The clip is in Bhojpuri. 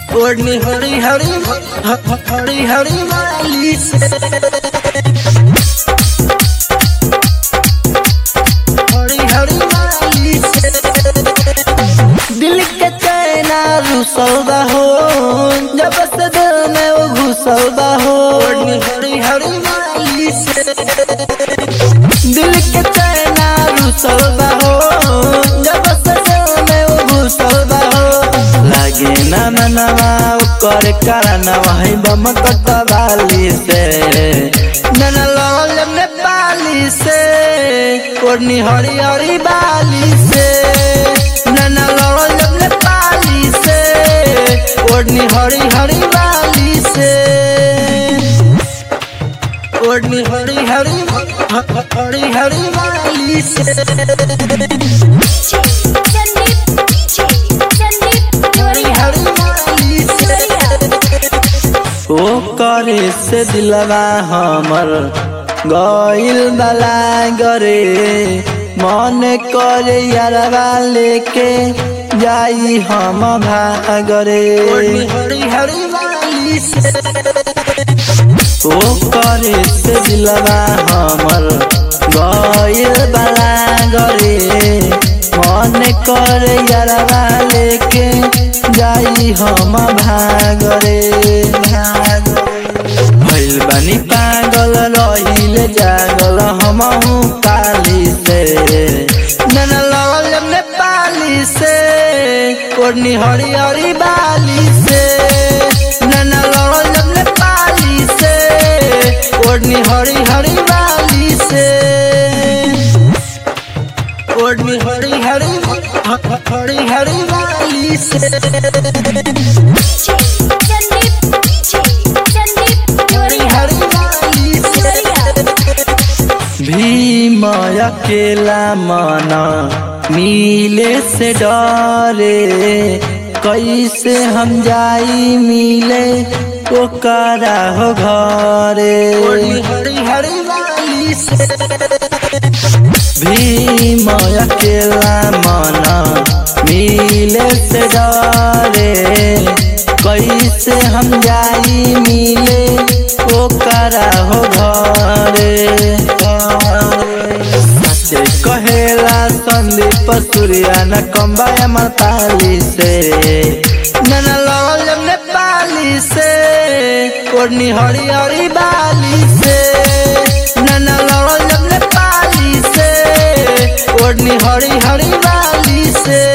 ओढ़नी हरी हरी हरी हरी वाली से हरी हरी वाली से दिल के चैना रुसौदा हो जब से दिल में वो घुसौदा हो ओढ़नी हरी हरी वाली से दिल के चैना रुसौदा हो जब से दिल में वो घुसौदा हो लागे ना ना ना ना कर करना वही बम कटवाली से नैना लाल नेपाली से ओढ़नी हरी हरी बाली से नैना लाल नेपाली से ओढ़नी हरी हरी बाली से ओढ़नी हरी हरी हरी हरी बाली से संदीप संदीप हरी हरी बाली से ओ करे से दिलवा हमर गइल बला गरे मन करे यारवा लेके जाई हम भागरे हरी हरी वाली से ओ करे से दिलवा हमर गइल बला गरे मन करे यारवा लेके जाई हम भागरे भइल बानी पागल रहिल जागल हमहु काली से नन लगल नेपाली से ओढ़नी हरी हरी बाली से नन लगल नेपाली से ओढ़नी हरी हरी बाली से ओढ़नी हरी हरी हरी हरी बाली से संदीप संदीप हरी हरी बाली से भीम अकेला मना मिले से डरे कैसे हम जाई मिले ओकरा हो घरे हरी हरी वाली से भीम अकेला मना मिले से डरे कैसे हम जाई मिले ओकरा हो घरे सचे कहेला संदीप सूर्या न कम्बाया मताली से नन लगल नेपाली से ओढ़नी हरी हरी बाली से नन लगल नेपाली से ओढ़नी हरी हरी बाली से